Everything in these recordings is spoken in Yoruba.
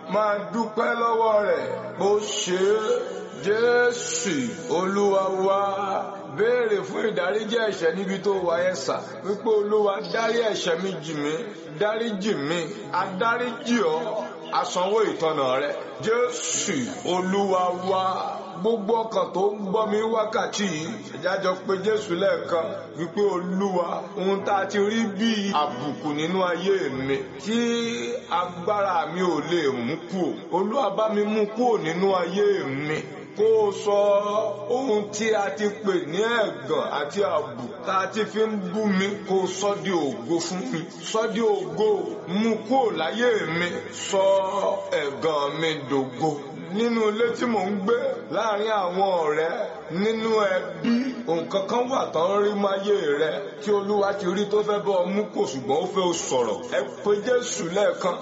máa dúpẹ́ lọ́wọ́ rẹ̀ bó ṣe é jésù olúwa wa béèrè fún ìdáríjì ẹ̀ṣẹ̀ níbi tó wà ẹ sà wípé olúwa dárí ẹ̀ṣẹ̀ mi jì mí dáríjì mi adáríjì ọ́ asanwó ìtọ́nà rẹ jésù olúwa wa gbogbo ọkàn tó ń gbọ́ mi wákàtí yìí ìjájọ pé jésù lẹ́ẹ̀kan wípé olúwa ohun tá a ti rí bí àbùkù nínú ayé mi tí agbára mi ò lè mú kúò olúwa bá mi mú kúò nínú ayé mi kó o sọ ohun tí a ti pè ní ẹ̀gàn àti àbù tá a ti fi ń bú mi kó o sọ di ògo fún mi sọ di ògo mú kúò láyé mi sọ ẹ̀gàn mi dògo nínú ilé tí mò ń gbé láàrin àwọn ọ̀rẹ́ nínú ẹbí nǹkan kan wà tán rí máyé rẹ tí olúwa ti rí tó fẹ́ bọ́ ọ mú kò ṣùgbọ́n ó fẹ́ o sọ̀rọ̀ ẹ pé jésù lẹ́ẹ̀kan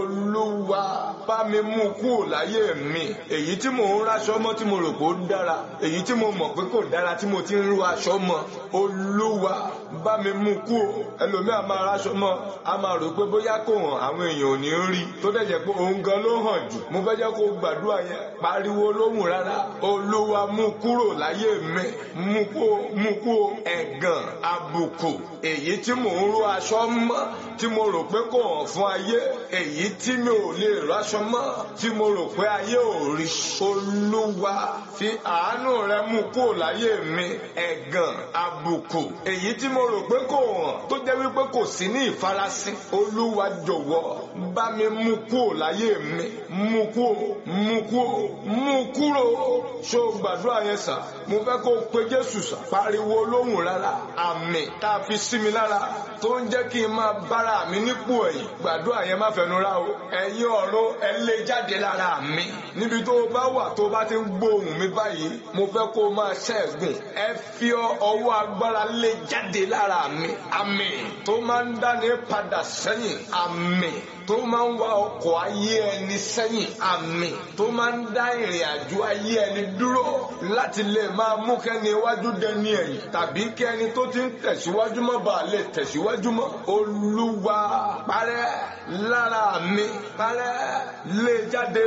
olúwa bá mi mú kúrò láyé mi èyí tí mò ń ráṣọ mọ́ tí mo rò pé ó dára èyí tí mo mọ̀ pé kò dára tí mo ti ń rú aṣọ mọ́ olúwa bá mi mú kúrò ẹlòmíà máa ráṣọ mọ́ a máa rò pé bóyá kò hàn àwọn èèyàn ò ní rí tó dẹ̀ jẹ́ pé òun gan ló hàn jù mo fẹ́ jẹ́ kó gbàdúrà yẹn pariwo lóhùn rárá olúwa mú kúrò láyé mi mú kó mú kó ẹ̀gàn àbùkù èyí tí mò ń ró aṣọ mọ́ tí mo rò pé kò hàn fún ayé èyí tí mi ò lè ráṣọ mọ́ tí mo rò pé ayé ò rí olúwa fi àánú rẹ mú kúrò láyé mi ẹ̀gàn àbùkù èyí tí mo rò pé kò hàn tó jẹ́ wípé kò sí ní ìfarasí olúwa jọ̀wọ́ bá mi mú kúrò láyé mi mú kúrò mú kúrò mú kúrò ṣó gbàdúrà yẹn sà mo fẹ́ kó o pe jésù sà pariwo lóhùn rárá àmì tá a fi sí mi lára tó ń jẹ́ kí n máa bára mi nípò ẹ̀yìn gbàdúrà yẹn má fẹnu rá o ẹ̀yin ọ̀run ẹ lé jáde lára mi níbi tó o bá wà tó o bá ti ń gbóhùn mi báyìí mo fẹ́ kó o máa ṣẹ́gun ẹ fi ọwọ́ agbára lé jáde lára mi àmì tó máa ń dáni padà sẹ́yìn àmì tó máa ń wá ọkọ̀ ayé ẹni sẹ́yìn àmì tó máa ń dá ìrìn àjò ayé ẹni dúró láti lè máa mú kẹ́ni iwájú dẹni ẹ̀yìn tàbí kẹ́ni tó ti ń tẹ̀síwájú mọ́ bá lè tẹ̀síwájú mọ́ olúwa parẹ́ lára mi parẹ́ lé jáde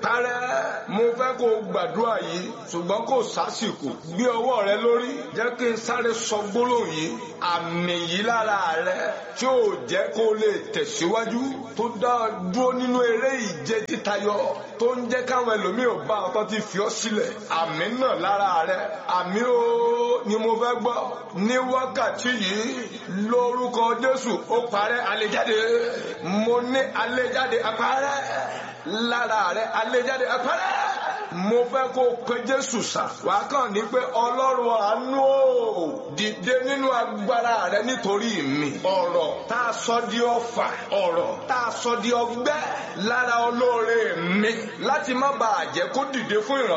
parẹ́ mo fẹ́ kó gbàdúrà yìí ṣùgbọ́n kò sásìkò gbé ọwọ́ rẹ lórí jẹ́ kí n sáré sọ gbólóhùn yìí àmì yìí lára rẹ tí ò jẹ́ kó lè tẹ̀síwájú tó dá dúró nínú eré ìje títayọ tó ń jẹ́ káwọn ẹlòmíì ò bá ọtọ́ ti fi ọ́ sílẹ̀ àmì náà lára rẹ àmì ó ni mo fẹ́ gbọ́ ní wákàtí yìí lórúkọ Jésù ó parẹ́ àlejàde mo ní àlejàde àparẹ́ lára rẹ àlejàde àparẹ́ mo fẹ́ kó pe Jésù sà wá kàn ní pé Ọlọ́run àánú o dìde nínú agbára rẹ nítorí mi ọ̀rọ̀ tá a sọ di ọfà ọ̀rọ̀ tá a sọ di ọgbẹ́ lára olóore mi láti má bàa jẹ́ kó dìde fún ìrànlọ́wọ́.